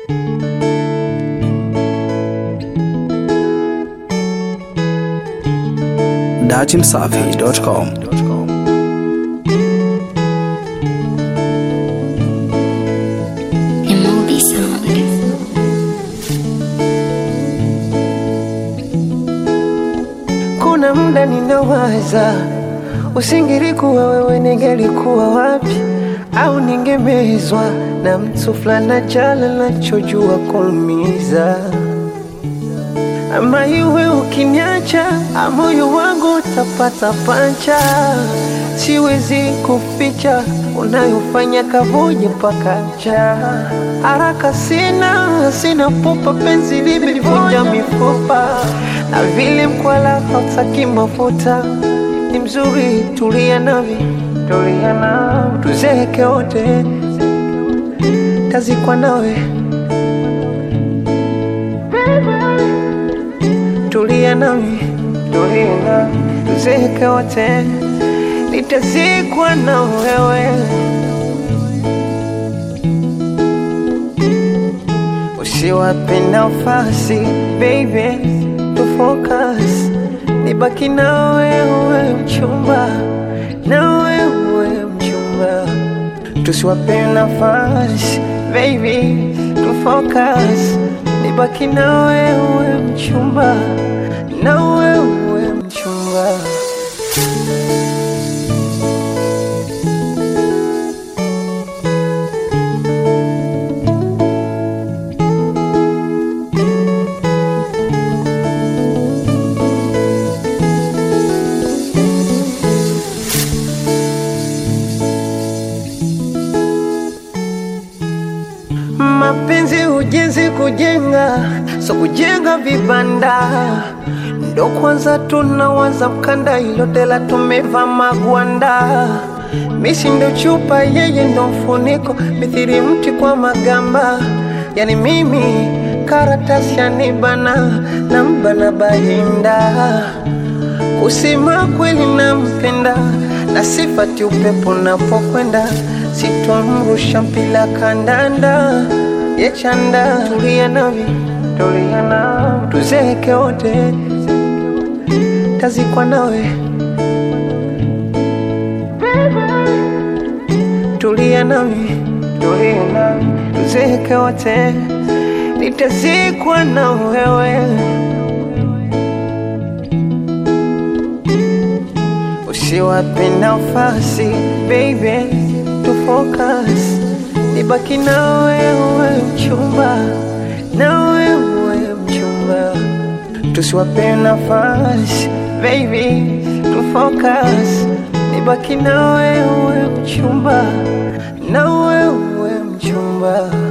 datimsafi.com. Emobi Sound. Kuna muda ninawaza, usingelikuwa wewe, ningelikuwa wapi? Au ningemezwa na mtu fulani jala nachojua kuumiza, ama iwe ukiniacha, moyo wangu utapata pancha. Siwezi kuficha unayofanya kavuja mpaka ncha. Haraka sina, sina pupa, penzi limelivunja mifupa na vile mkwala hautaki mafuta. Ni mzuri, tulia nami, tulia nami, tuzeke wote, tazikwa nawe. Tulia nami, tulia nami, tuzeke wote, nitazikwa na wewe. Usiwape nafasi baby, to focus, nibaki na wewe mchumba, na wewe mchumba, tusiwape nafasi baby, to focus, nibaki na wewe mchumba, na wewe mchumba. Mapenzi ujenzi kujenga, so kujenga vibanda ndo kwanza tunawaza mkanda, ilotela tumeva magwanda. Misi ndo chupa, yeye ndo mfuniko, mithiri mti kwa magamba. Yani mimi karatasi yanibana na mbana bahinda Kusema kweli nampenda na sifati upepo napokwenda, sitomrusha mpila kandanda yechanda. Tulia nami, tulia nami, tuzeke wote, tazikwa nawe. Tulia nami, tulia nami, tuzeke wote, nitazikwa na wewe. Usiwape nafasi baby, to focus, nibaki na wewe mchumba, na wewe mchumba, tusiwape nafasi baby, to focus, nibaki na wewe mchumba, na wewe mchumba.